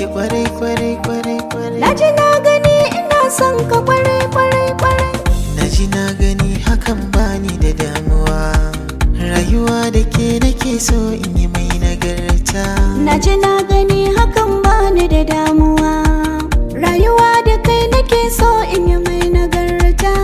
ki kwarai kwarai kwarai kwarai Na ji na gani ina son ka kwarai kwarai kwarai na ji na gani hakan bani da damuwa rayuwa da ke nake so in yi mai nagarta Na ji na gani hakan bani da damuwa Rayuwa da kai nake so in yi mai nagarta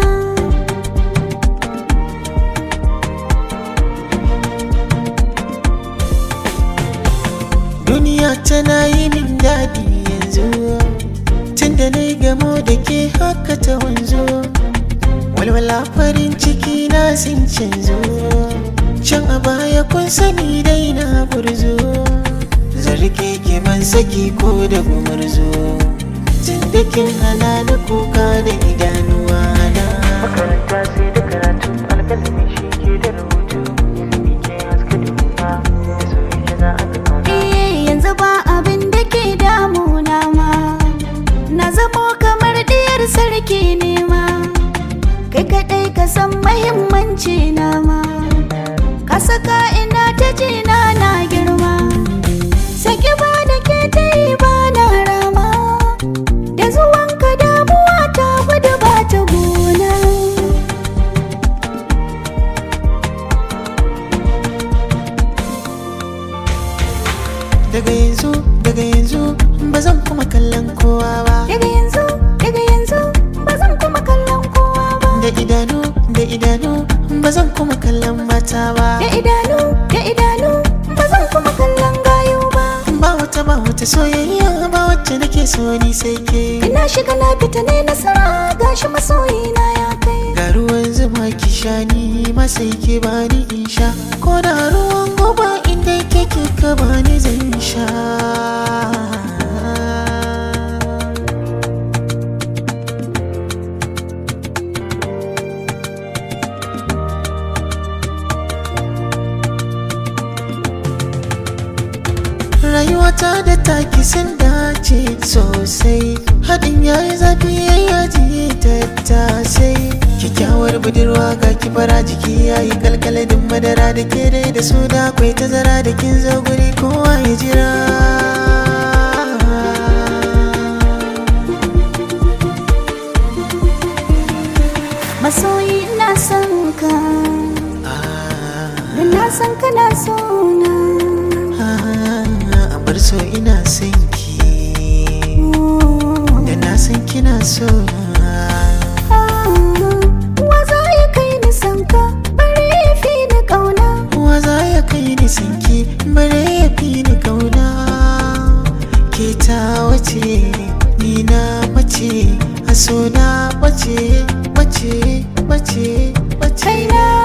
duniya tana yi min daɗi yanzu tunda na yi gamo da ke haka ta wanzu walwala farin ciki na sun canzo can a baya kun sani dai na burzo zarge ki ban saki ko da gumurzo tun da kin hana na kuka da idanuwa na makaranta sai da karatu alƙalami shi ke da rubutu ilimi ke haska duniya da soyayya za a ga kauna Eh yanzu ba abin da ke damuna ma Na zamo kamar diyar sarki ne ma Kai kaɗai ka san mahimmanci na ma Ka saka ina ta jina na girma Saki ba da ke ta yi ba na rama Da zuwanka damuwa ta gudu ba ta gona daga yanzu daga yanzu ba zan kuma kallon kowa ba Daga yanzu, daga yanzu ba zan kuma kallon kowa ba da idanu da idanu ba zan kuma kallon mata ba Da idanu, da idanu ba zan kuma kallon gayu ba ba wata ba wata soyayya ba wacce nake so ni sai ke Ina shiga na fita ne nasara gashi masoyina ya kai ga ruwan zuma ki sha ni ma sai ke bani in sha ko da ruwan goba inda ke kika bani zan sha rayuwata da taki sun dace sosai haɗin yayi zafi yayi yaji tattasai kyakkyawar budurwa ga kifara jiki yayi kalkaladin madara da ke dai da su da akwai tazara da kin zo guri kowa ya jira Masoyi ina son ka Ah, Da na san kana so na ah, a bar so ina son ki da na san kina so na Wa za ya kai ni san ka bari ya fi ni ƙauna Kowa za ya kai ni sinki bare ya fi ni kauna ke ta wace ni na mace a so na bace bace bace bace Kaina